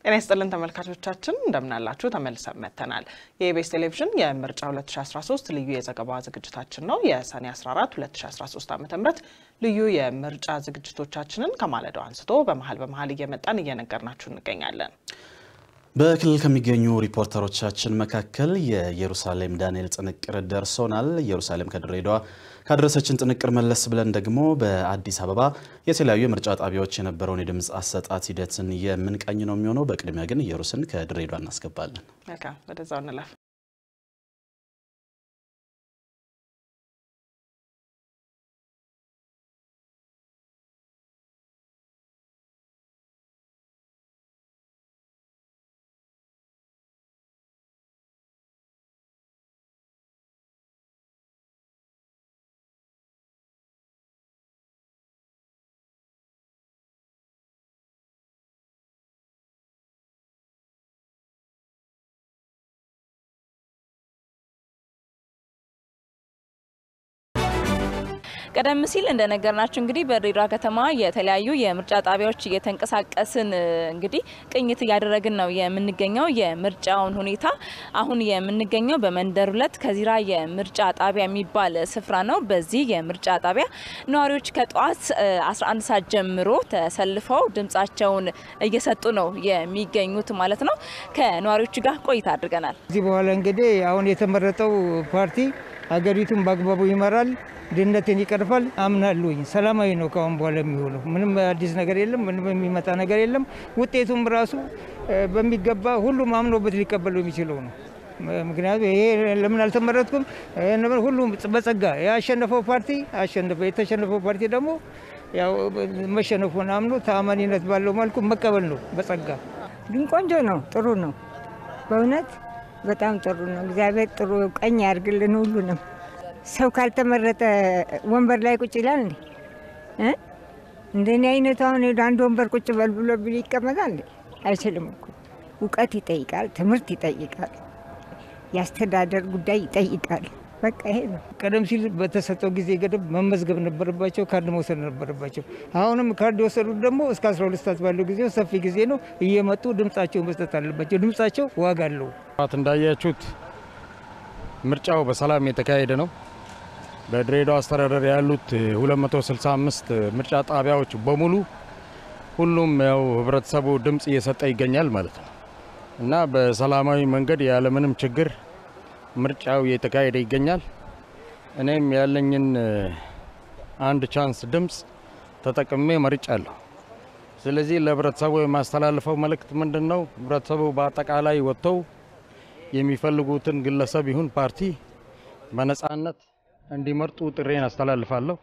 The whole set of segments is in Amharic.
ጤና ይስጥልን ተመልካቾቻችን እንደምናላችሁ ተመልሰን መጥተናል። የኢቢኤስ ቴሌቪዥን የምርጫ 2013 ልዩ የዘገባ ዝግጅታችን ነው። የሰኔ 14 2013 ዓ ም ልዩ የምርጫ ዝግጅቶቻችንን ከማለዳው አንስቶ በመሀል በመሀል እየመጣን እየነገርናችሁ እንገኛለን። በክልል ከሚገኙ ሪፖርተሮቻችን መካከል የኢየሩሳሌም ዳንኤል ጥንቅር ደርሶናል። ኢየሩሳሌም ከድሬዳዋ ካደረሰችን ጥንቅር መለስ ብለን ደግሞ በአዲስ አበባ የተለያዩ የምርጫ ጣቢያዎች የነበረውን የድምፅ አሰጣት ሂደትን የምንቃኝ ነው የሚሆነው። በቅድሚያ ግን ኢየሩስን ከድሬዳዋ እናስገባለን። መልካም፣ ወደዛው እንለፍ። ቀደም ሲል እንደነገርናችሁ እንግዲህ በድሬዳዋ ከተማ የተለያዩ የምርጫ ጣቢያዎች እየተንቀሳቀስን እንግዲህ ቅኝት እያደረግን ነው የምንገኘው የምርጫውን ሁኔታ። አሁን የምንገኘው በመንደር ሁለት ከዚራ የምርጫ ጣቢያ የሚባል ስፍራ ነው። በዚህ የምርጫ ጣቢያ ነዋሪዎች ከጠዋት 11 ሰዓት ጀምሮ ተሰልፈው ድምጻቸውን እየሰጡ ነው የሚገኙት ማለት ነው። ከነዋሪዎቹ ጋር ቆይታ አድርገናል። ከዚህ በኋላ እንግዲህ አሁን የተመረጠው ፓርቲ ሀገሪቱን በአግባቡ ይመራል፣ ድህነትን ይቀርፋል አምናለሁኝ። ሰላማዊ ነው ከአሁን በኋላ የሚሆነው። ምንም አዲስ ነገር የለም፣ ምንም የሚመጣ ነገር የለም። ውጤቱም ራሱ በሚገባ ሁሉም አምኖበት ሊቀበለው የሚችለው ነው። ምክንያቱም ይሄ ለምን አልተመረጥኩም፣ ሁሉም በጸጋ ያሸነፈው ፓርቲ አሸነፈ። የተሸነፈው ፓርቲ ደግሞ ያው መሸነፉን አምኖ ተአማኒነት ባለው መልኩ መቀበል ነው በጸጋ። ግን ቆንጆ ነው፣ ጥሩ ነው። በእውነት በጣም ጥሩ ነው። እግዚአብሔር ጥሩ ቀኝ ያድርግልን ሁሉንም። ሰው ካልተመረጠ ወንበር ላይ ቁጭ ይላል እንዴ? እንደኔ አይነቱ አሁን ሄዶ አንድ ወንበር ቁጭ በል ብሎ ቢል ይቀመጣል እንዴ? አይችልም እኮ። እውቀት ይጠይቃል፣ ትምህርት ይጠይቃል፣ የአስተዳደር ጉዳይ ይጠይቃል። በቃ ይሄ ነው። ቀደም ሲል በተሰጠው ጊዜ ገደብ መመዝገብ ነበረባቸው፣ ካርድ መውሰድ ነበረባቸው። አሁንም ካርድ የወሰዱት ደግሞ እስከ 12 ሰዓት ባለው ጊዜ ሰፊ ጊዜ ነው። እየመጡ ድምጻቸው መስጠት አለባቸው። ድምጻቸው ዋጋ አለው። እንዳያችሁት ምርጫው በሰላም የተካሄደ ነው። በድሬዳዋ አስተዳደር ያሉት 265 ምርጫ ጣቢያዎች በሙሉ ሁሉም ያው ህብረተሰቡ ድምፅ እየሰጠ ይገኛል ማለት ነው እና በሰላማዊ መንገድ ያለምንም ችግር ምርጫው እየተካሄደ ይገኛል። እኔም ያለኝን አንድ ቻንስ ድምፅ ተጠቅሜ መርጫለሁ። ስለዚህ ለህብረተሰቡ የማስተላልፈው መልእክት ምንድን ነው? ህብረተሰቡ በአጠቃላይ ወጥተው የሚፈልጉትን ግለሰብ ይሁን ፓርቲ በነፃነት እንዲመርጡ ጥሬን አስተላልፋለሁ።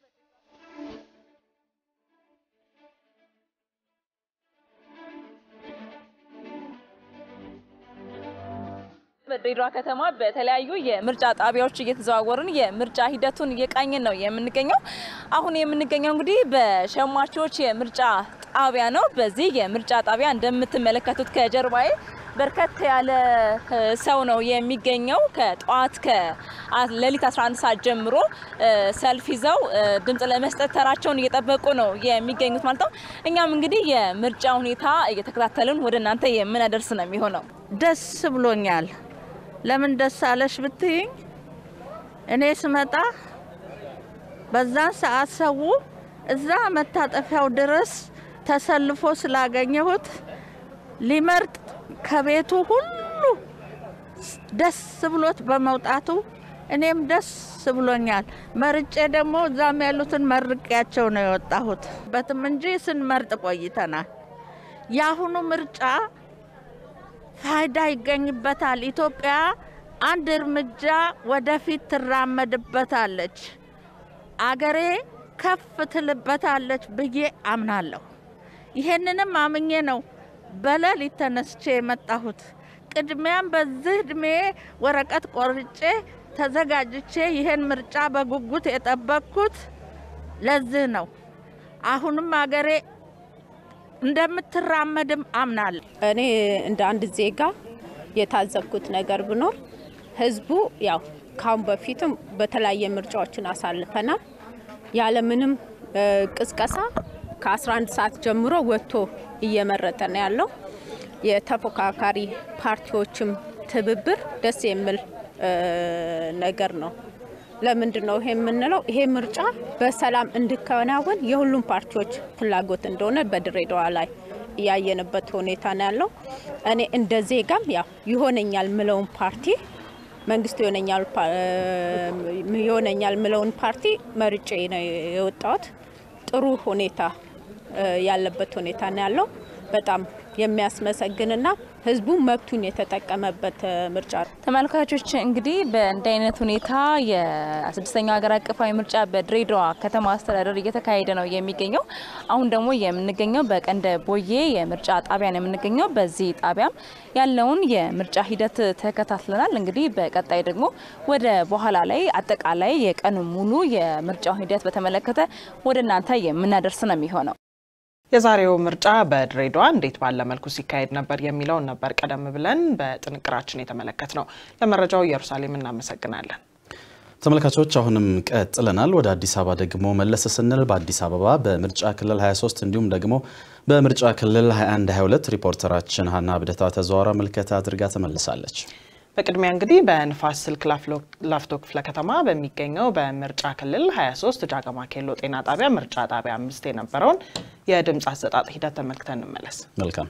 በድሬዳዋ ከተማ በተለያዩ የምርጫ ጣቢያዎች እየተዘዋወርን የምርጫ ሂደቱን እየቃኘን ነው የምንገኘው። አሁን የምንገኘው እንግዲህ በሸማቾች የምርጫ ጣቢያ ነው። በዚህ የምርጫ ጣቢያ እንደምትመለከቱት ከጀርባዬ በርከት ያለ ሰው ነው የሚገኘው። ከጠዋት ከሌሊት 11 ሰዓት ጀምሮ ሰልፍ ይዘው ድምጽ ለመስጠት ተራቸውን እየጠበቁ ነው የሚገኙት ማለት ነው። እኛም እንግዲህ የምርጫ ሁኔታ እየተከታተልን ወደ እናንተ የምናደርስ ነው የሚሆነው። ደስ ብሎኛል። ለምን ደስ አለሽ ብትይኝ እኔ ስመጣ በዛን ሰዓት ሰው እዛ መታጠፊያው ድረስ ተሰልፎ ስላገኘሁት ሊመርጥ ከቤቱ ሁሉ ደስ ብሎት በመውጣቱ እኔም ደስ ብሎኛል። መርጬ ደግሞ እዛም ያሉትን መርቄያቸው ነው የወጣሁት። በትም እንጂ ስንመርጥ ቆይተናል። የአሁኑ ምርጫ ፋይዳ ይገኝበታል። ኢትዮጵያ አንድ እርምጃ ወደፊት ትራመድበታለች፣ አገሬ ከፍ ትልበታለች ብዬ አምናለሁ። ይሄንንም አምኜ ነው በሌሊት ተነስቼ የመጣሁት። ቅድሚያም በዚህ እድሜ ወረቀት ቆርጬ ተዘጋጅቼ ይሄን ምርጫ በጉጉት የጠበቅኩት ለዚህ ነው። አሁንም አገሬ እንደምትራመድም አምናለሁ። እኔ እንደ አንድ ዜጋ የታዘብኩት ነገር ብኖር ህዝቡ ያው ካሁን በፊትም በተለያየ ምርጫዎችን አሳልፈናል ያለምንም ቅስቀሳ ከ11 ሰዓት ጀምሮ ወጥቶ እየመረጠ ነው ያለው። የተፎካካሪ ፓርቲዎችም ትብብር ደስ የሚል ነገር ነው። ለምንድን ነው ይሄ የምንለው? ይሄ ምርጫ በሰላም እንዲከናወን የሁሉም ፓርቲዎች ፍላጎት እንደሆነ በድሬዳዋ ላይ ያየንበት ሁኔታ ነው ያለው። እኔ እንደ ዜጋም ያው ይሆነኛል ምለውን ፓርቲ መንግስት ይሆነኛል ምለውን ፓርቲ መርጬ ነው የወጣሁት። ጥሩ ሁኔታ ያለበት ሁኔታ ነው ያለው። በጣም የሚያስመሰግንና ህዝቡ መብቱን የተጠቀመበት ምርጫ ነው። ተመልካቾች እንግዲህ በእንዲህ አይነት ሁኔታ የስድስተኛው ሀገር አቀፋዊ ምርጫ በድሬዳዋ ከተማ አስተዳደር እየተካሄደ ነው የሚገኘው። አሁን ደግሞ የምንገኘው በቀንደ ቦዬ የምርጫ ጣቢያ ነው የምንገኘው። በዚህ ጣቢያም ያለውን የምርጫ ሂደት ተከታትለናል። እንግዲህ በቀጣይ ደግሞ ወደ በኋላ ላይ አጠቃላይ የቀን ሙሉ የምርጫው ሂደት በተመለከተ ወደ እናንተ የምናደርስ ነው የሚሆነው። የዛሬው ምርጫ በድሬዳዋ እንዴት ባለ መልኩ ሲካሄድ ነበር የሚለውን ነበር ቀደም ብለን በጥንቅራችን የተመለከት ነው። ለመረጃው ኢየሩሳሌም እናመሰግናለን። ተመልካቾች አሁንም ቀጥለናል። ወደ አዲስ አበባ ደግሞ መለስ ስንል በአዲስ አበባ በምርጫ ክልል 23 እንዲሁም ደግሞ በምርጫ ክልል 21 22 ሪፖርተራችን ሀና ብደታ ተዘዋውራ ምልከታ አድርጋ ተመልሳለች። በቅድሚያ እንግዲህ በንፋስ ስልክ ላፍቶ ክፍለ ከተማ በሚገኘው በምርጫ ክልል 23 ጃገማ ኬሎ ጤና ጣቢያ ምርጫ ጣቢያ አምስት የነበረውን የድምፅ አሰጣጥ ሂደት ተመልክተን እንመለስ። መልካም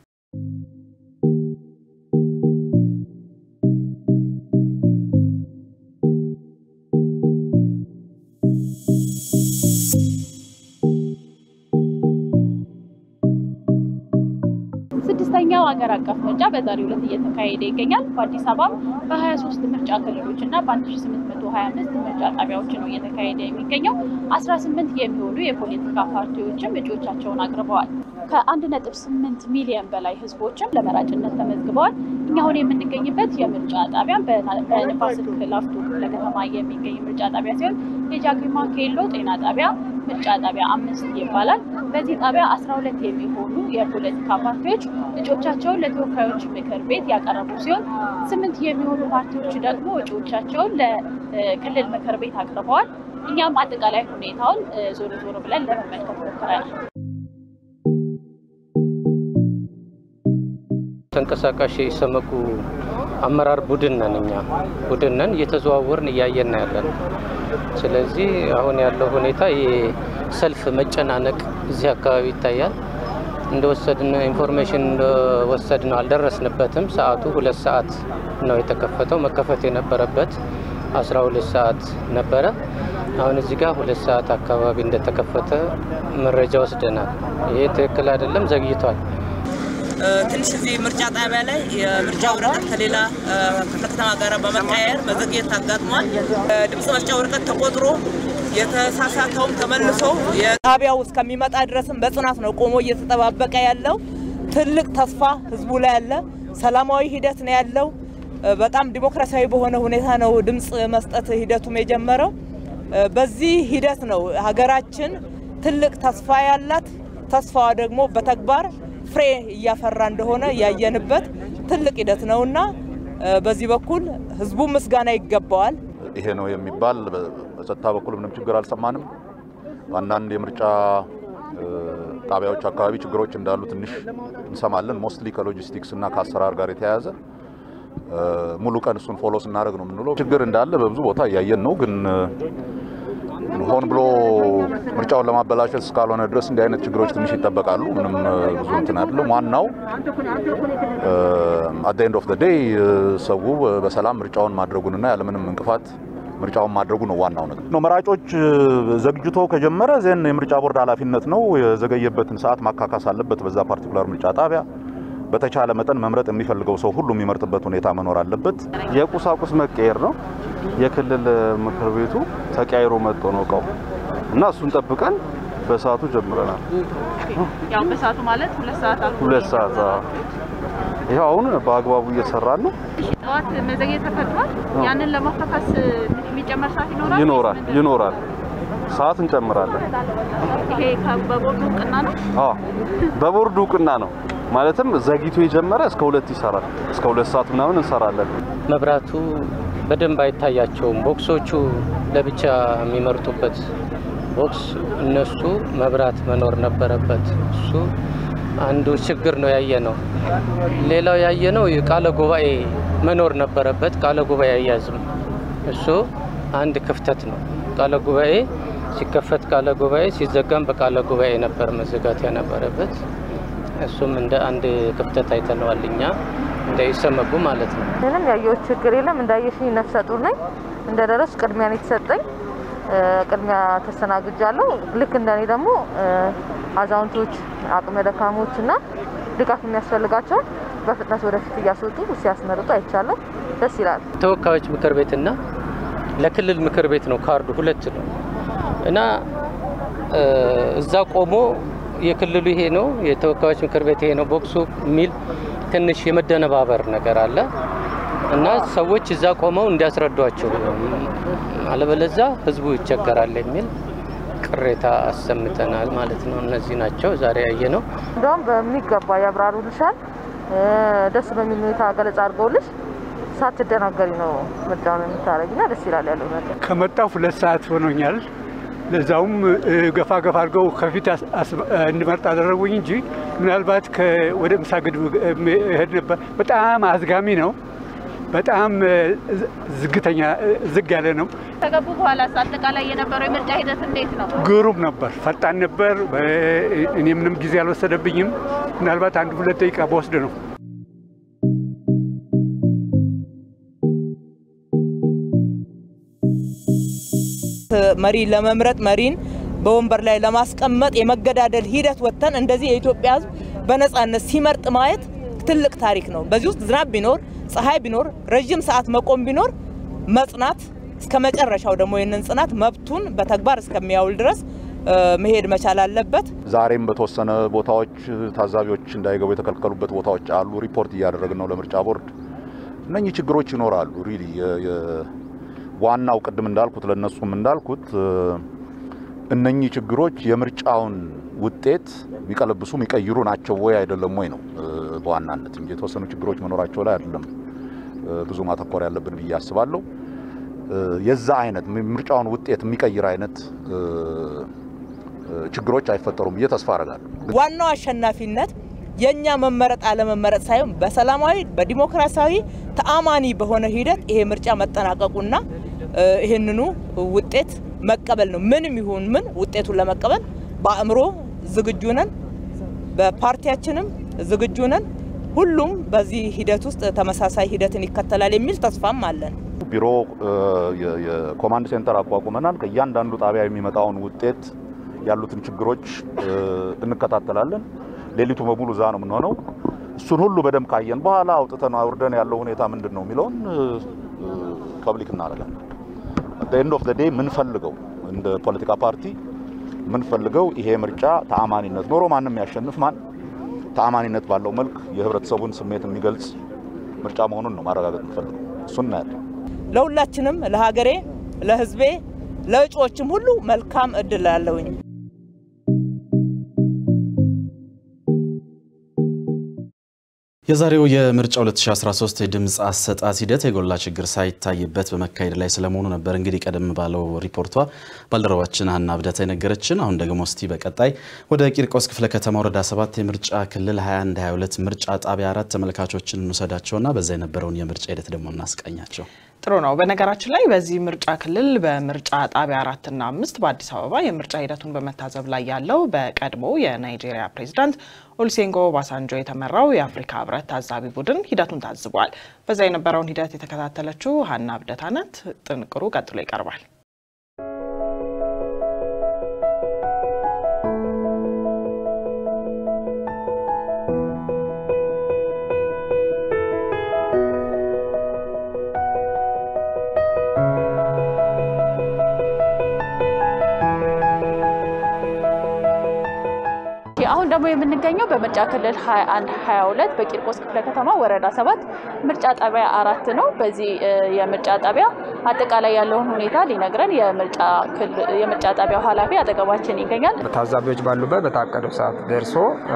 ስድስተኛው ሀገር አቀፍ ምርጫ በዛሬው ዕለት እየተካሄደ ይገኛል። በአዲስ አበባ በ23 ምርጫ ክልሎች እና በ1825 ምርጫ ጣቢያዎች ነው እየተካሄደ የሚገኘው። 18 የሚሆኑ የፖለቲካ ፓርቲዎችም እጩዎቻቸውን አቅርበዋል። ከ1.8 ሚሊዮን በላይ ህዝቦችም ለመራጭነት ተመዝግበዋል። እኛ አሁን የምንገኝበት የምርጫ ጣቢያ በንፋስ ስልክ ላፍቶ ክፍለ ከተማ የሚገኝ ምርጫ ጣቢያ ሲሆን የጃግማ ኬሎ ጤና ጣቢያ ምርጫ ጣቢያ አምስት ይባላል። በዚህ ጣቢያ 12 የሚሆኑ የፖለቲካ ፓርቲዎች እጩዎቻቸውን ለተወካዮች ምክር ቤት ያቀረቡ ሲሆን ስምንት የሚሆኑ ፓርቲዎች ደግሞ እጩዎቻቸውን ለክልል ምክር ቤት አቅርበዋል። እኛም አጠቃላይ ሁኔታውን ዞሮ ዞሮ ብለን ለመመልከት ሞክረናል። ተንቀሳቃሽ የኢሰመጉ አመራር ቡድን ነን። እኛ ቡድን ነን፣ እየተዘዋወርን እያየን ያለን። ስለዚህ አሁን ያለው ሁኔታ የሰልፍ መጨናነቅ እዚህ አካባቢ ይታያል። እንደወሰድን ኢንፎርሜሽን እንደወሰድ ነው አልደረስንበትም። ሰዓቱ ሁለት ሰዓት ነው የተከፈተው። መከፈት የነበረበት አስራ ሁለት ሰዓት ነበረ። አሁን እዚህ ጋር ሁለት ሰዓት አካባቢ እንደተከፈተ መረጃ ወስደናል። ይሄ ትክክል አይደለም፣ ዘግይቷል። ትንሽ እዚህ ምርጫ ጣቢያ ላይ የምርጫ ወረቀት ከሌላ ክፍለ ከተማ ጋር በመቀያየር መዘግየት አጋጥሟል። ድምፅ መስጫ ወረቀት ተቆጥሮ የተሳሳተውም ተመልሶ የጣቢያው እስከሚመጣ ድረስም በጽናት ነው ቆሞ እየተጠባበቀ ያለው። ትልቅ ተስፋ ህዝቡ ላይ ያለ ሰላማዊ ሂደት ነው ያለው። በጣም ዲሞክራሲያዊ በሆነ ሁኔታ ነው ድምፅ መስጠት ሂደቱም የጀመረው። በዚህ ሂደት ነው ሀገራችን ትልቅ ተስፋ ያላት። ተስፋዋ ደግሞ በተግባር ፍሬ እያፈራ እንደሆነ ያየንበት ትልቅ ሂደት ነውና በዚህ በኩል ህዝቡ ምስጋና ይገባዋል። ይሄ ነው የሚባል በጸጥታ በኩል ምንም ችግር አልሰማንም። አንዳንድ የምርጫ ጣቢያዎች አካባቢ ችግሮች እንዳሉ ትንሽ እንሰማለን። ሞስትሊ ከሎጂስቲክስ እና ከአሰራር ጋር የተያያዘ ሙሉ ቀን እሱን ፎሎ ስናደርግ ነው የምንውለው። ችግር እንዳለ በብዙ ቦታ እያየን ነው ግን ሆን ብሎ ምርጫውን ለማበላሸት እስካልሆነ ድረስ እንዲህ አይነት ችግሮች ትንሽ ይጠበቃሉ። ምንም ብዙ እንትን አይደለም። ዋናው አት ኤንድ ኦፍ ዘ ዴይ ሰው በሰላም ምርጫውን ማድረጉንና ያለምንም እንቅፋት ምርጫውን ማድረጉ ነው ዋናው ነገር ነው። መራጮች ዘግጅቶ ከጀመረ ዜን የምርጫ ቦርድ ኃላፊነት ነው። የዘገየበትን ሰዓት ማካካስ አለበት። በዛ ፓርቲኩላር ምርጫ ጣቢያ በተቻለ መጠን መምረጥ የሚፈልገው ሰው ሁሉ የሚመርጥበት ሁኔታ መኖር አለበት። የቁሳቁስ መቀየር ነው። የክልል ምክር ቤቱ ተቀያይሮ መጥቶ ነው እቃው እና እሱን ጠብቀን በሰዓቱ ጀምረናል። ያው በሰዓቱ ማለት ሁለት ሰዓት አልፎ ሁለት ሰዓት ይኸው አሁን በአግባቡ እየሰራን ነው። ጠዋት መዘግየት ተፈጥሯል። ያንን ለማካካስ የሚጨመር ሰዓት ይኖራል ይኖራል ይኖራል ሰዓት እንጨምራለን። ይሄ በቦርዱ እውቅና ነው። አዎ በቦርዱ እውቅና ነው። ማለትም ዘግይቶ የጀመረ እስከ ሁለት ይሰራል። እስከ ሁለት ሰዓት ምናምን እንሰራለን። መብራቱ በደንብ አይታያቸውም። ቦክሶቹ ለብቻ የሚመርጡበት ቦክስ እነሱ መብራት መኖር ነበረበት። እሱ አንዱ ችግር ነው ያየ ነው። ሌላው ያየ ነው ቃለ ጉባኤ መኖር ነበረበት። ቃለ ጉባኤ አያዝም። እሱ አንድ ክፍተት ነው። ቃለ ጉባኤ ሲከፈት ቃለ ጉባኤ ሲዘጋም በቃለ ጉባኤ ነበር መዘጋት የነበረበት። እሱም እንደ አንድ ክፍተት አይተነዋል እኛ እንዳይሰመጉ ማለት ነው። ምንም ያየሁት ችግር የለም። እንዳየሽኝ ነፍሰ ጡር ነኝ። እንደደረስ ቅድሚያ ነው የተሰጠኝ። ቅድሚያ ተስተናግጃለሁ። ልክ እንደኔ ደግሞ አዛውንቶች፣ አቅመ ደካሞች እና ድጋፍ የሚያስፈልጋቸውን በፍጥነት ወደፊት እያስወጡ ሲያስመርጡ አይቻለሁ። ደስ ይላል። ተወካዮች ምክር ቤትና ለክልል ምክር ቤት ነው ካርዱ ሁለት ነው እና እዛ ቆሞ የክልሉ ይሄ ነው የተወካዮች ምክር ቤት ይሄ ነው ቦክሱ የሚል ትንሽ የመደነባበር ነገር አለ እና ሰዎች እዛ ቆመው እንዲያስረዷቸው አለበለዛ ህዝቡ ይቸገራል የሚል ቅሬታ አሰምተናል ማለት ነው። እነዚህ ናቸው ዛሬ ያየ ነው። እንደውም በሚገባ ያብራሩልሻል። ደስ በሚል ሁኔታ ገለጻ አድርገውልሽ ሳትደናገሪ ነው ምርጫውን የምታደርጊና ደስ ይላል ያለው ነገር። ከመጣሁ ሁለት ሰዓት ሆኖኛል። ለዛውም ገፋ ገፋ አድርገው ከፊት እንድመርጥ አደረጉኝ እንጂ ምናልባት ወደ ምሳ ግድብ እሄድ ነበር። በጣም አዝጋሚ ነው። በጣም ዝግተኛ ዝግ ያለ ነው። ከገቡ በኋላ አጠቃላይ የነበረው የምርጫ ሂደት እንዴት ነው? ግሩም ነበር፣ ፈጣን ነበር። እኔ ምንም ጊዜ አልወሰደብኝም። ምናልባት አንድ ሁለት ደቂቃ በወስድ ነው። መሪ ለመምረጥ መሪን በወንበር ላይ ለማስቀመጥ የመገዳደል ሂደት ወጥተን እንደዚህ የኢትዮጵያ ሕዝብ በነጻነት ሲመርጥ ማየት ትልቅ ታሪክ ነው። በዚህ ውስጥ ዝናብ ቢኖር ፀሐይ ቢኖር ረዥም ሰዓት መቆም ቢኖር መጽናት እስከ መጨረሻው ደግሞ ይህንን ጽናት መብቱን በተግባር እስከሚያውል ድረስ መሄድ መቻል አለበት። ዛሬም በተወሰነ ቦታዎች ታዛቢዎች እንዳይገቡ የተከለከሉበት ቦታዎች አሉ። ሪፖርት እያደረግን ነው ለምርጫ ቦርድ። እነኚህ ችግሮች ይኖራሉ። ሪሊ ዋናው ቅድም እንዳልኩት ለእነሱም እንዳልኩት እነኚህ ችግሮች የምርጫውን ውጤት የሚቀለብሱ የሚቀይሩ ናቸው ወይ አይደለም ወይ ነው በዋናነት እንጂ የተወሰኑ ችግሮች መኖራቸው ላይ አይደለም ብዙ ማተኮር ያለብን ብዬ አስባለሁ። የዛ አይነት ምርጫውን ውጤት የሚቀይር አይነት ችግሮች አይፈጠሩም ብዬ ተስፋ አደርጋለሁ። ዋናው አሸናፊነት የእኛ መመረጥ አለመመረጥ ሳይሆን በሰላማዊ በዲሞክራሲያዊ ተአማኒ በሆነ ሂደት ይሄ ምርጫ መጠናቀቁና ይህንኑ ውጤት መቀበል ነው። ምንም ይሁን ምን ውጤቱን ለመቀበል በአእምሮ ዝግጁ ነን፣ በፓርቲያችንም ዝግጁ ነን። ሁሉም በዚህ ሂደት ውስጥ ተመሳሳይ ሂደትን ይከተላል የሚል ተስፋም አለን። ቢሮ የኮማንድ ሴንተር አቋቁመናል። ከእያንዳንዱ ጣቢያ የሚመጣውን ውጤት ያሉትን ችግሮች እንከታተላለን። ሌሊቱ በሙሉ እዛ ነው የምንሆነው። እሱን ሁሉ በደንብ ካየን በኋላ አውጥተን አውርደን ያለው ሁኔታ ምንድን ነው የሚለውን ፐብሊክ እናደርጋለን። ኤንድ ኦፍ ዴይ የምንፈልገው እንደ ፖለቲካ ፓርቲ የምንፈልገው ይሄ ምርጫ ተአማኒነት ኖሮ ማንም ያሸንፍ ማን ተአማኒነት ባለው መልክ የህብረተሰቡን ስሜት የሚገልጽ ምርጫ መሆኑን ነው ማረጋገጥ የምንፈልገው። እሱን እናያለን። ለሁላችንም፣ ለሀገሬ፣ ለህዝቤ፣ ለእጩዎችም ሁሉ መልካም እድል ላለውኝ የዛሬው የምርጫ 2013 የድምፅ አሰጣጥ ሂደት የጎላ ችግር ሳይታይበት በመካሄድ ላይ ስለመሆኑ ነበር እንግዲህ ቀደም ባለው ሪፖርቷ ባልደረባችን ሀና ብደታ የነገረችን። አሁን ደግሞ እስቲ በቀጣይ ወደ ቂርቆስ ክፍለ ከተማ ወረዳ 7 የምርጫ ክልል 21 22 ምርጫ ጣቢያ አራት ተመልካቾችን እንውሰዳቸውና በዛ የነበረውን የምርጫ ሂደት ደግሞ እናስቃኛቸው። ጥሩ ነው። በነገራችን ላይ በዚህ ምርጫ ክልል በምርጫ ጣቢያ አራትና አምስት በአዲስ አበባ የምርጫ ሂደቱን በመታዘብ ላይ ያለው በቀድሞ የናይጄሪያ ፕሬዚዳንት ኦሉሴጉን ኦባሳንጆ የተመራው የአፍሪካ ህብረት ታዛቢ ቡድን ሂደቱን ታዝቧል። በዛ የነበረውን ሂደት የተከታተለችው ሀና ብደታ ናት። ጥንቅሩ ቀጥሎ ይቀርባል። አሁን ደግሞ የምንገኘው በምርጫ ክልል 21 22 በቂርቆስ ክፍለ ከተማ ወረዳ ሰባት ምርጫ ጣቢያ አራት ነው። በዚህ የምርጫ ጣቢያ አጠቃላይ ያለውን ሁኔታ ሊነግረን የምርጫ ጣቢያው ኃላፊ አጠገባችን ይገኛል። ታዛቢዎች ባሉበት በታቀደው ሰዓት ደርሶ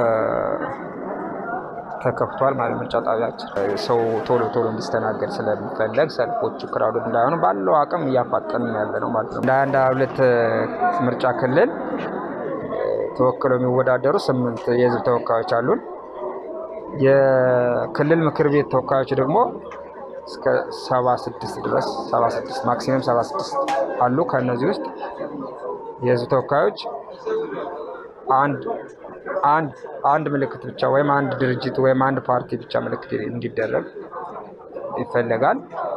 ተከፍቷል ማለት ምርጫ ጣቢያችን ሰው ቶሎ ቶሎ እንዲስተናገድ ስለሚፈለግ ሰልፎቹ ክራውድ እንዳይሆኑ ባለው አቅም እያፋጠን ያለ ነው ማለት ነው። እንደ አንድ ሁለት ምርጫ ክልል ተወክለው የሚወዳደሩ ስምንት የህዝብ ተወካዮች አሉን። የክልል ምክር ቤት ተወካዮች ደግሞ እስከ 76 ድረስ 76 ማክሲመም 76 አሉ። ከእነዚህ ውስጥ የህዝብ ተወካዮች አንድ አንድ አንድ ምልክት ብቻ ወይም አንድ ድርጅት ወይም አንድ ፓርቲ ብቻ ምልክት እንዲደረግ ይፈለጋል።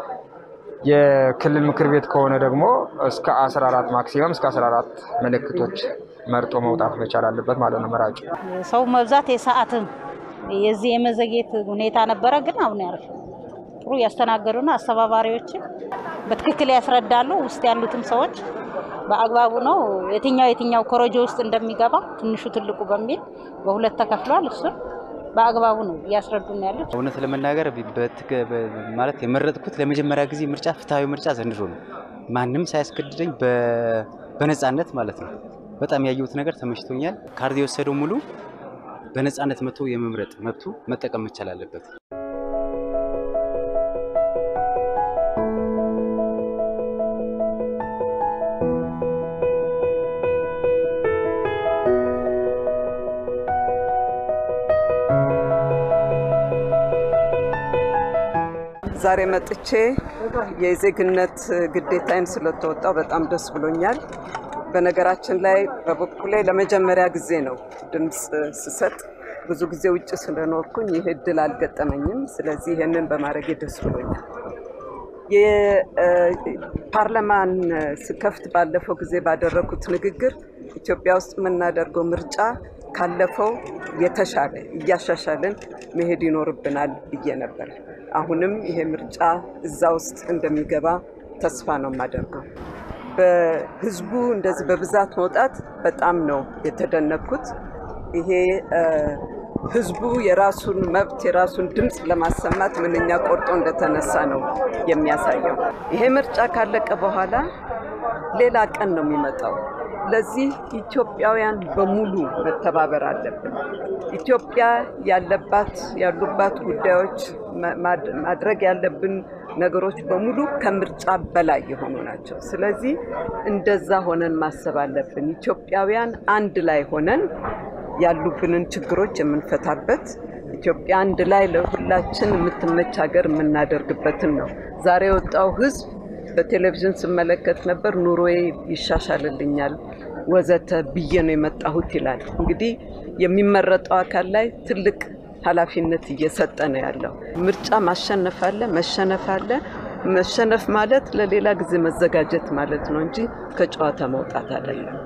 የክልል ምክር ቤት ከሆነ ደግሞ እስከ 14 ማክሲመም እስከ 14 ምልክቶች መርጦ መውጣት መቻል አለበት ማለት ነው መራጩ። ሰው መብዛት የሰዓትም የዚህ የመዘግየት ሁኔታ ነበረ፣ ግን አሁን ያርፍ ጥሩ ያስተናገዱና አስተባባሪዎችን በትክክል ያስረዳሉ። ውስጥ ያሉትም ሰዎች በአግባቡ ነው የትኛው የትኛው ኮረጆ ውስጥ እንደሚገባ ትንሹ ትልቁ በሚል በሁለት ተከፍሏል። እሱን በአግባቡ ነው እያስረዱ ነው ያሉት። እውነት ለመናገር ማለት የመረጥኩት ለመጀመሪያ ጊዜ ምርጫ ፍትሐዊ ምርጫ ዘንድሮ ነው። ማንም ሳያስገድደኝ በነፃነት ማለት ነው። በጣም ያየሁት ነገር ተመችቶኛል። ካርድ የወሰደው ሙሉ በነፃነት መጥቶ የመምረጥ መብቱ መጠቀም መቻል አለበት። ዛሬ መጥቼ የዜግነት ግዴታዬን ስለተወጣው በጣም ደስ ብሎኛል። በነገራችን ላይ በበኩሌ ለመጀመሪያ ጊዜ ነው ድምፅ ስሰጥ። ብዙ ጊዜ ውጭ ስለኖርኩኝ ይህ እድል አልገጠመኝም። ስለዚህ ይህንን በማድረጌ ደስ ብሎኛል። የፓርላማን ስከፍት ባለፈው ጊዜ ባደረኩት ንግግር ኢትዮጵያ ውስጥ የምናደርገው ምርጫ ካለፈው የተሻለ እያሻሻልን መሄድ ይኖርብናል ብዬ ነበር። አሁንም ይሄ ምርጫ እዛ ውስጥ እንደሚገባ ተስፋ ነው የማደርገው። በህዝቡ እንደዚህ በብዛት መውጣት በጣም ነው የተደነኩት። ይሄ ህዝቡ የራሱን መብት የራሱን ድምፅ ለማሰማት ምንኛ ቆርጦ እንደተነሳ ነው የሚያሳየው። ይሄ ምርጫ ካለቀ በኋላ ሌላ ቀን ነው የሚመጣው። ለዚህ ኢትዮጵያውያን በሙሉ መተባበር አለብን። ኢትዮጵያ ያለባት ያሉባት ጉዳዮች ማድረግ ያለብን ነገሮች በሙሉ ከምርጫ በላይ የሆኑ ናቸው። ስለዚህ እንደዛ ሆነን ማሰብ አለብን። ኢትዮጵያውያን አንድ ላይ ሆነን ያሉብንን ችግሮች የምንፈታበት ኢትዮጵያ አንድ ላይ ለሁላችን የምትመች ሀገር የምናደርግበትን ነው። ዛሬ የወጣው ህዝብ በቴሌቪዥን ስመለከት ነበር። ኑሮዬ ይሻሻልልኛል ወዘተ ብዬ ነው የመጣሁት ይላል። እንግዲህ የሚመረጠው አካል ላይ ትልቅ ኃላፊነት እየሰጠ ነው ያለው። ምርጫ ማሸነፍ አለ፣ መሸነፍ አለ። መሸነፍ ማለት ለሌላ ጊዜ መዘጋጀት ማለት ነው እንጂ ከጨዋታ መውጣት አይደለም።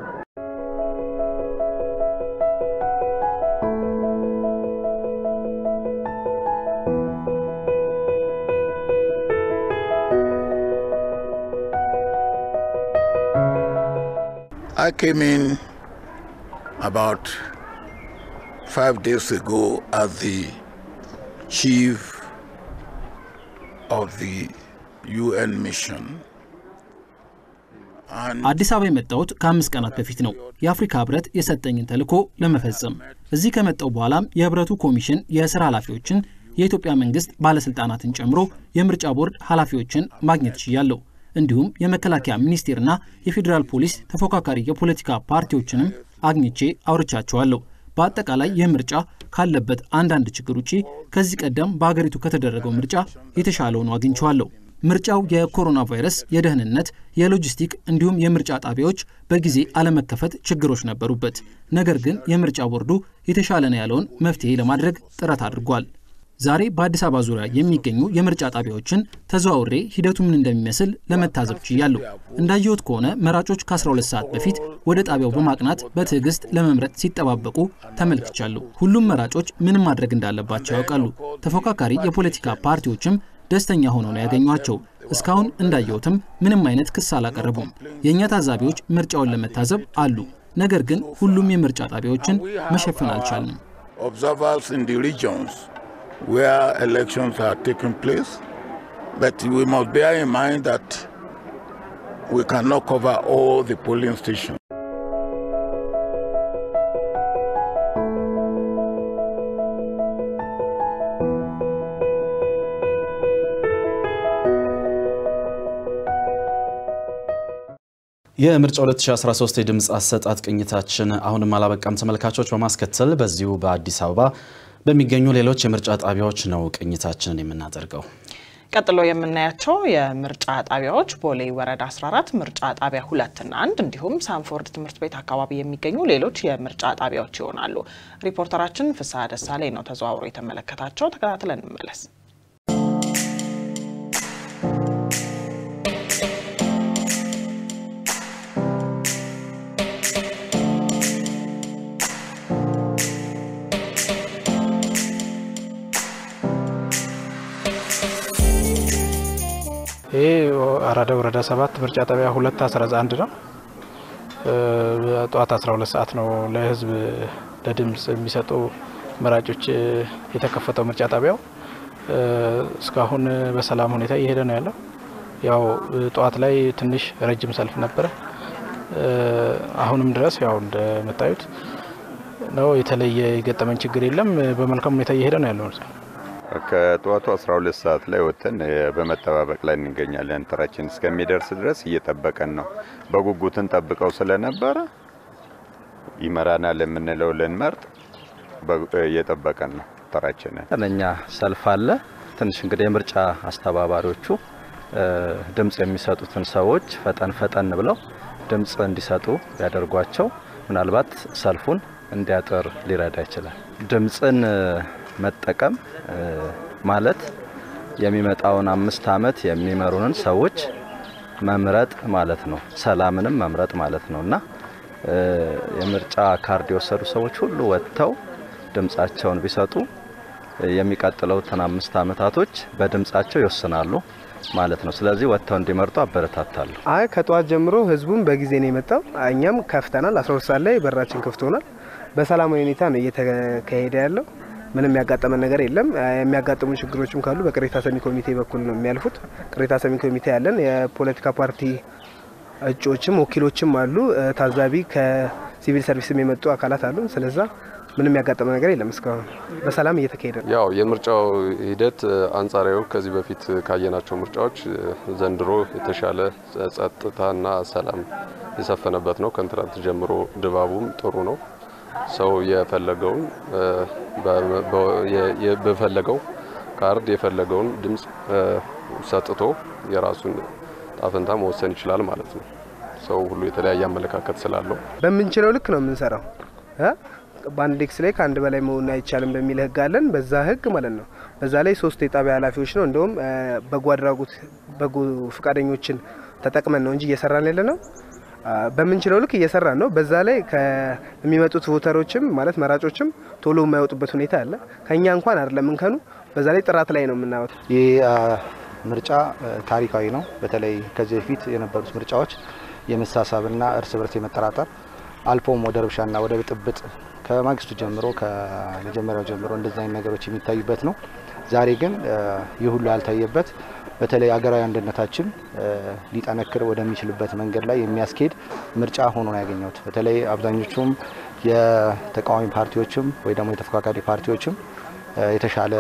I came in about five days ago as the chief of the UN mission. አዲስ አበባ የመጣሁት ከአምስት ቀናት በፊት ነው። የአፍሪካ ህብረት የሰጠኝን ተልዕኮ ለመፈጸም እዚህ ከመጣው በኋላም የህብረቱ ኮሚሽን የስራ ኃላፊዎችን፣ የኢትዮጵያ መንግስት ባለስልጣናትን ጨምሮ የምርጫ ቦርድ ኃላፊዎችን ማግኘት ችያለሁ። እንዲሁም የመከላከያ ሚኒስቴርና የፌዴራል ፖሊስ ተፎካካሪ የፖለቲካ ፓርቲዎችንም አግኝቼ አውርቻቸዋለሁ። በአጠቃላይ ይህ ምርጫ ካለበት አንዳንድ ችግር ውጪ ከዚህ ቀደም በአገሪቱ ከተደረገው ምርጫ የተሻለ ሆኖ አግኝቼዋለሁ። ምርጫው የኮሮና ቫይረስ፣ የደህንነት፣ የሎጂስቲክ እንዲሁም የምርጫ ጣቢያዎች በጊዜ አለመከፈት ችግሮች ነበሩበት። ነገር ግን የምርጫ ቦርዱ የተሻለ ነው ያለውን መፍትሄ ለማድረግ ጥረት አድርጓል። ዛሬ በአዲስ አበባ ዙሪያ የሚገኙ የምርጫ ጣቢያዎችን ተዘዋውሬ ሂደቱ ምን እንደሚመስል ለመታዘብ ችያለሁ። እንዳየሁት ከሆነ መራጮች ከ12 ሰዓት በፊት ወደ ጣቢያው በማቅናት በትዕግስት ለመምረጥ ሲጠባበቁ ተመልክቻለሁ። ሁሉም መራጮች ምን ማድረግ እንዳለባቸው ያውቃሉ። ተፎካካሪ የፖለቲካ ፓርቲዎችም ደስተኛ ሆነው ነው ያገኟቸው። እስካሁን እንዳየሁትም ምንም አይነት ክስ አላቀረቡም። የእኛ ታዛቢዎች ምርጫውን ለመታዘብ አሉ። ነገር ግን ሁሉም የምርጫ ጣቢያዎችን መሸፈን አልቻልንም። Observers in the regions where elections are taking place, but we must bear in mind that we cannot cover all the polling stations. የምርጫ 2013 የድምፅ አሰጣጥ ቅኝታችን አሁንም አላበቃም ተመልካቾች። በማስከተል በዚሁ በአዲስ አበባ በሚገኙ ሌሎች የምርጫ ጣቢያዎች ነው ቅኝታችንን የምናደርገው። ቀጥሎ የምናያቸው የምርጫ ጣቢያዎች ቦሌ ወረዳ 14 ምርጫ ጣቢያ ሁለትና አንድ እንዲሁም ሳንፎርድ ትምህርት ቤት አካባቢ የሚገኙ ሌሎች የምርጫ ጣቢያዎች ይሆናሉ። ሪፖርተራችን ፍስሐ ደሳለኝ ነው ተዘዋውሮ የተመለከታቸው። ተከታትለን እንመለስ። ይህ አራዳ ወረዳ ሰባት ምርጫ ጣቢያ ሁለት አስራ አንድ ነው። ጠዋት 12 ሰዓት ነው ለህዝብ ለድምፅ የሚሰጡ መራጮች የተከፈተው ምርጫ ጣቢያው እስካሁን በሰላም ሁኔታ እየሄደ ነው ያለው። ያው ጠዋት ላይ ትንሽ ረጅም ሰልፍ ነበረ። አሁንም ድረስ ያው እንደምታዩት ነው። የተለየ የገጠመን ችግር የለም። በመልካም ሁኔታ እየሄደ ነው ያለው። ከጠዋቱ 12 ሰዓት ላይ ወጥተን በመጠባበቅ ላይ እንገኛለን። ተራችን እስከሚደርስ ድረስ እየጠበቀን ነው። በጉጉትን ጠብቀው ስለነበረ ይመራናል የምንለው ልንመርጥ እየጠበቀን ነው ተራችንን። እኛ ሰልፍ አለ። ትንሽ እንግዲህ የምርጫ አስተባባሪዎቹ ድምፅ የሚሰጡትን ሰዎች ፈጠን ፈጠን ብለው ድምፅ እንዲሰጡ ያደርጓቸው ምናልባት ሰልፉን እንዲያጥር ሊረዳ ይችላል። ድምፅን መጠቀም ማለት የሚመጣውን አምስት ዓመት የሚመሩንን ሰዎች መምረጥ ማለት ነው። ሰላምንም መምረጥ ማለት ነው እና የምርጫ ካርድ የወሰዱ ሰዎች ሁሉ ወጥተው ድምፃቸውን ቢሰጡ የሚቀጥለውትን አምስት ዓመታቶች በድምፃቸው ይወስናሉ ማለት ነው። ስለዚህ ወጥተው እንዲመርጡ አበረታታለሁ። አይ ከጠዋት ጀምሮ ህዝቡም በጊዜ ነው የመጣው። እኛም ከፍተናል። 12 ሰዓት ላይ በራችን ክፍት ሆኗል። በሰላማዊ ሁኔታ ነው እየተካሄደ ያለው። ምንም ያጋጠመን ነገር የለም። የሚያጋጥሙ ችግሮችም ካሉ በቅሬታ ሰሚ ኮሚቴ በኩል ነው የሚያልፉት። ቅሬታ ሰሚ ኮሚቴ ያለን የፖለቲካ ፓርቲ እጩዎችም ወኪሎችም አሉ። ታዛቢ ከሲቪል ሰርቪስም የመጡ አካላት አሉ። ስለዛ ምንም ያጋጠመ ነገር የለም። እስካሁን በሰላም እየተካሄደ ነው። ያው የምርጫው ሂደት አንጻራዊ ከዚህ በፊት ካየናቸው ምርጫዎች ዘንድሮ የተሻለ ጸጥታና ሰላም የሰፈነበት ነው። ከትናንት ጀምሮ ድባቡም ጥሩ ነው። ሰው የፈለገውን በፈለገው ካርድ የፈለገውን ድምፅ ሰጥቶ የራሱን ጣፈንታ መወሰን ይችላል ማለት ነው። ሰው ሁሉ የተለያየ አመለካከት ስላለው በምንችለው ልክ ነው የምንሰራው። በአንድ ዴክስ ላይ ከአንድ በላይ መሆን አይቻልም በሚል ህግ አለን። በዛ ህግ ማለት ነው። በዛ ላይ ሶስት የጣቢያ ኃላፊዎች ነው እንደውም በጎ አድራጎት በጎ ፈቃደኞችን ተጠቅመን ነው እንጂ እየሰራን ያለ ነው በምንችለው ልክ እየሰራን ነው። በዛ ላይ ከሚመጡት ቮተሮችም ማለት መራጮችም ቶሎ የማይወጡበት ሁኔታ አለ። ከኛ እንኳን አይደለም እንከኑ፣ በዛ ላይ ጥራት ላይ ነው የምናወጥ። ይህ ምርጫ ታሪካዊ ነው። በተለይ ከዚህ በፊት የነበሩት ምርጫዎች የመሳሳብና እርስ በርስ የመጠራጠር አልፎም ወደ ረብሻና ወደ ብጥብጥ ከማግስቱ ጀምሮ ከመጀመሪያው ጀምሮ እንደዚህ አይነት ነገሮች የሚታዩበት ነው። ዛሬ ግን ይህ ሁሉ ያልታየበት በተለይ ሀገራዊ አንድነታችን ሊጠነክር ወደሚችልበት መንገድ ላይ የሚያስኬድ ምርጫ ሆኖ ነው ያገኘሁት። በተለይ አብዛኞቹም የተቃዋሚ ፓርቲዎችም ወይ ደግሞ የተፎካካሪ ፓርቲዎችም የተሻለ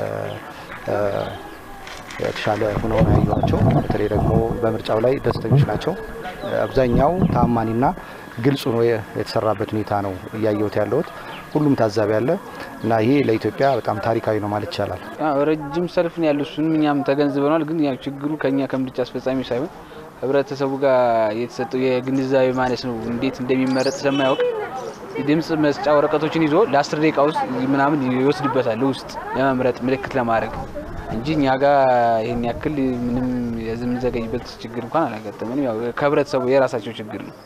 የተሻለ ሆነው ነው ያየኋቸው። በተለይ ደግሞ በምርጫው ላይ ደስተኞች ናቸው። አብዛኛው ታማኒና ግልጽ ሆኖ የተሰራበት ሁኔታ ነው እያየሁት ያለሁት። ሁሉም ታዛቢ ያለ እና ይሄ ለኢትዮጵያ በጣም ታሪካዊ ነው ማለት ይቻላል። ረጅም ሰልፍ ነው ያለው። እሱንም እኛም ተገንዝበናል። ግን ያው ችግሩ ከኛ ከምርጫ አስፈጻሚ ሳይሆን ህብረተሰቡ ጋር የተሰጠው የግንዛቤ ማነስ ነው። እንዴት እንደሚመረጥ ስለማያውቅ ድምፅ መስጫ ወረቀቶችን ይዞ ለአስር ደቂቃ ውስጥ ምናምን ይወስድበታል ውስጥ ለመምረጥ ምልክት ለማድረግ እንጂ እኛ ጋር ይህን ያክል ምንም የምንዘገይበት ችግር እንኳን አላጋጠመንም። ያው ከህብረተሰቡ የራሳቸው ችግር ነው።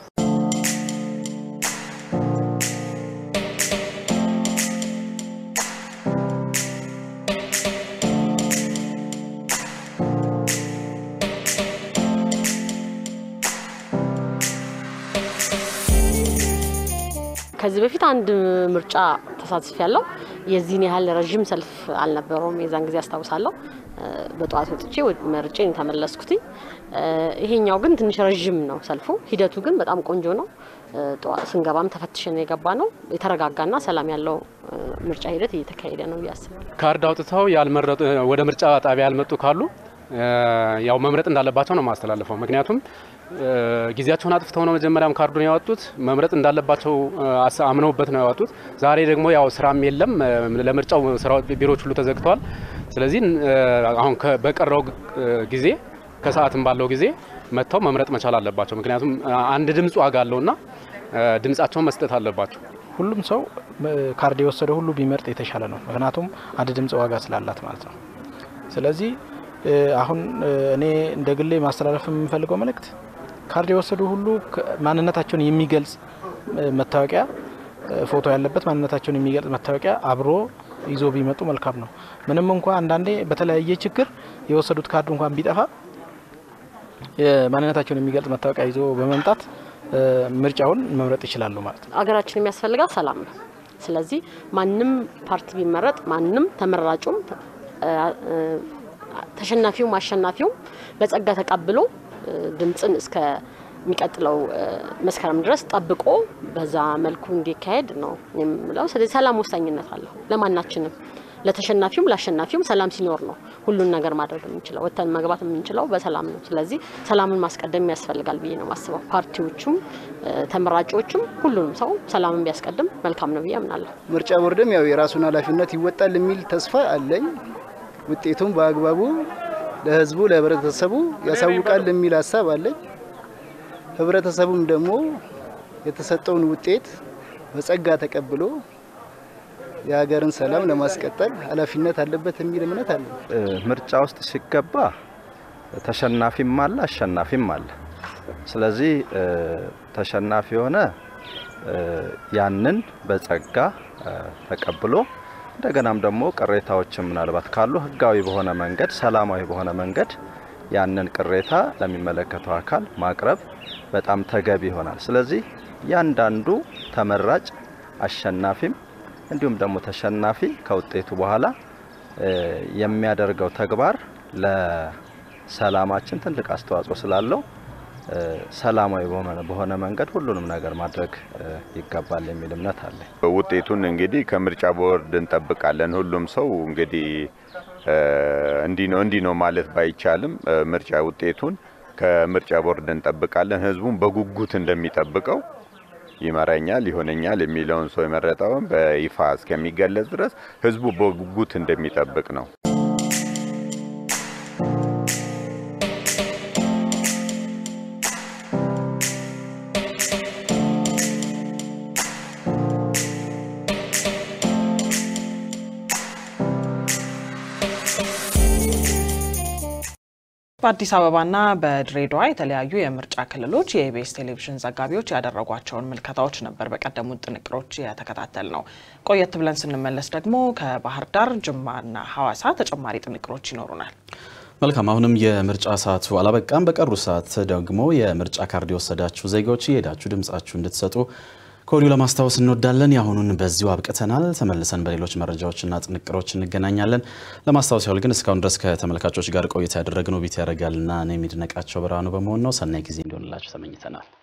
ከዚህ በፊት አንድ ምርጫ ተሳትፍ ያለው የዚህን ያህል ረዥም ሰልፍ አልነበረውም። የዛን ጊዜ አስታውሳለሁ። በጠዋት ወጥቼ መርጬ የተመለስኩትኝ። ይሄኛው ግን ትንሽ ረዥም ነው ሰልፉ። ሂደቱ ግን በጣም ቆንጆ ነው። ስንገባም ተፈትሸን የገባ ነው። የተረጋጋና ሰላም ያለው ምርጫ ሂደት እየተካሄደ ነው እያስባል። ካርድ አውጥተው ያልመረጡ ወደ ምርጫ ጣቢያ ያልመጡ ካሉ ያው መምረጥ እንዳለባቸው ነው ማስተላለፈው። ምክንያቱም ጊዜያቸውን አጥፍተው ነው መጀመሪያም ካርዱን ያወጡት። መምረጥ እንዳለባቸው አምነውበት ነው ያወጡት። ዛሬ ደግሞ ያው ስራም የለም፣ ለምርጫው ቢሮዎች ሁሉ ተዘግተዋል። ስለዚህ አሁን በቀረው ጊዜ ከሰዓትም ባለው ጊዜ መጥተው መምረጥ መቻል አለባቸው። ምክንያቱም አንድ ድምፅ ዋጋ አለውና ድምጻቸውን መስጠት አለባቸው። ሁሉም ሰው ካርድ የወሰደ ሁሉ ቢመርጥ የተሻለ ነው። ምክንያቱም አንድ ድምፅ ዋጋ ስላላት ማለት ነው። ስለዚህ አሁን እኔ እንደ ግሌ ማስተላለፍ የምፈልገው መልእክት ካርድ የወሰዱ ሁሉ ማንነታቸውን የሚገልጽ መታወቂያ ፎቶ ያለበት ማንነታቸውን የሚገልጽ መታወቂያ አብሮ ይዞ ቢመጡ መልካም ነው። ምንም እንኳ አንዳንዴ በተለያየ ችግር የወሰዱት ካርድ እንኳን ቢጠፋ ማንነታቸውን የሚገልጽ መታወቂያ ይዞ በመምጣት ምርጫውን መምረጥ ይችላሉ ማለት ነው። አገራችን የሚያስፈልጋት ሰላም ነው። ስለዚህ ማንም ፓርቲ ቢመረጥ ማንም ተመራጩም ተሸናፊውም አሸናፊውም በጸጋ ተቀብሎ ድምፅን እስከ የሚቀጥለው መስከረም ድረስ ጠብቆ በዛ መልኩ እንዲካሄድ ነው የምለው። ስለዚህ ሰላም ወሳኝነት አለው ለማናችንም፣ ለተሸናፊውም ለአሸናፊውም ሰላም ሲኖር ነው ሁሉን ነገር ማድረግ የምንችለው። ወጥተን መግባት የምንችለው በሰላም ነው። ስለዚህ ሰላምን ማስቀደም ያስፈልጋል ብዬ ነው የማስበው። ፓርቲዎቹም ተመራቂዎቹም ሁሉንም ሰው ሰላምን ቢያስቀድም መልካም ነው ብዬ አምናለሁ። ምርጫ ቦርድም ያው የራሱን ኃላፊነት ይወጣል የሚል ተስፋ አለኝ። ውጤቱም በአግባቡ ለህዝቡ ለህብረተሰቡ ያሳውቃል የሚል ሀሳብ አለኝ። ህብረተሰቡም ደግሞ የተሰጠውን ውጤት በጸጋ ተቀብሎ የሀገርን ሰላም ለማስቀጠል ኃላፊነት አለበት የሚል እምነት አለ። ምርጫ ውስጥ ሲገባ ተሸናፊም አለ አሸናፊም አለ። ስለዚህ ተሸናፊ የሆነ ያንን በጸጋ ተቀብሎ እንደገናም ደግሞ ቅሬታዎችን ምናልባት ካሉ ህጋዊ በሆነ መንገድ ሰላማዊ በሆነ መንገድ ያንን ቅሬታ ለሚመለከተው አካል ማቅረብ በጣም ተገቢ ይሆናል። ስለዚህ ያንዳንዱ ተመራጭ አሸናፊም እንዲሁም ደግሞ ተሸናፊ ከውጤቱ በኋላ የሚያደርገው ተግባር ለሰላማችን ትልቅ አስተዋጽኦ ስላለው ሰላማዊ በሆነ መንገድ ሁሉንም ነገር ማድረግ ይገባል የሚል እምነት አለ። ውጤቱን እንግዲህ ከምርጫ ቦርድ እንጠብቃለን። ሁሉም ሰው እንግዲህ እንዲህ ነው እንዲህ ነው ማለት ባይቻልም ምርጫ ውጤቱን ከምርጫ ቦርድ እንጠብቃለን። ህዝቡን በጉጉት እንደሚጠብቀው ይመራኛል፣ ይሆነኛል የሚለውን ሰው የመረጠውን በይፋ እስከሚገለጽ ድረስ ህዝቡ በጉጉት እንደሚጠብቅ ነው። በአዲስ አበባና በድሬዳዋ የተለያዩ የምርጫ ክልሎች የኢቢኤስ ቴሌቪዥን ዘጋቢዎች ያደረጓቸውን ምልከታዎች ነበር በቀደሙት ጥንቅሮች የተከታተል ነው። ቆየት ብለን ስንመለስ ደግሞ ከባህር ዳር፣ ጅማና ሐዋሳ ተጨማሪ ጥንቅሮች ይኖሩናል። መልካም። አሁንም የምርጫ ሰዓቱ አላበቃም። በቀሩ ሰዓት ደግሞ የምርጫ ካርድ የወሰዳችሁ ዜጋዎች እየሄዳችሁ ድምጻችሁ እንድትሰጡ ከወዲሁ ለማስታወስ እንወዳለን። የአሁኑን በዚሁ አብቅተናል። ተመልሰን በሌሎች መረጃዎችና ጥንቅሮች እንገናኛለን። ለማስታወስ ያህል ግን እስካሁን ድረስ ከተመልካቾች ጋር ቆይታ ያደረግነው ቢት ያደርጋልና እኔ የሚድነቃቸው ብርሃኑ በመሆን ነው። ሰናይ ጊዜ እንዲሆንላችሁ ተመኝተናል።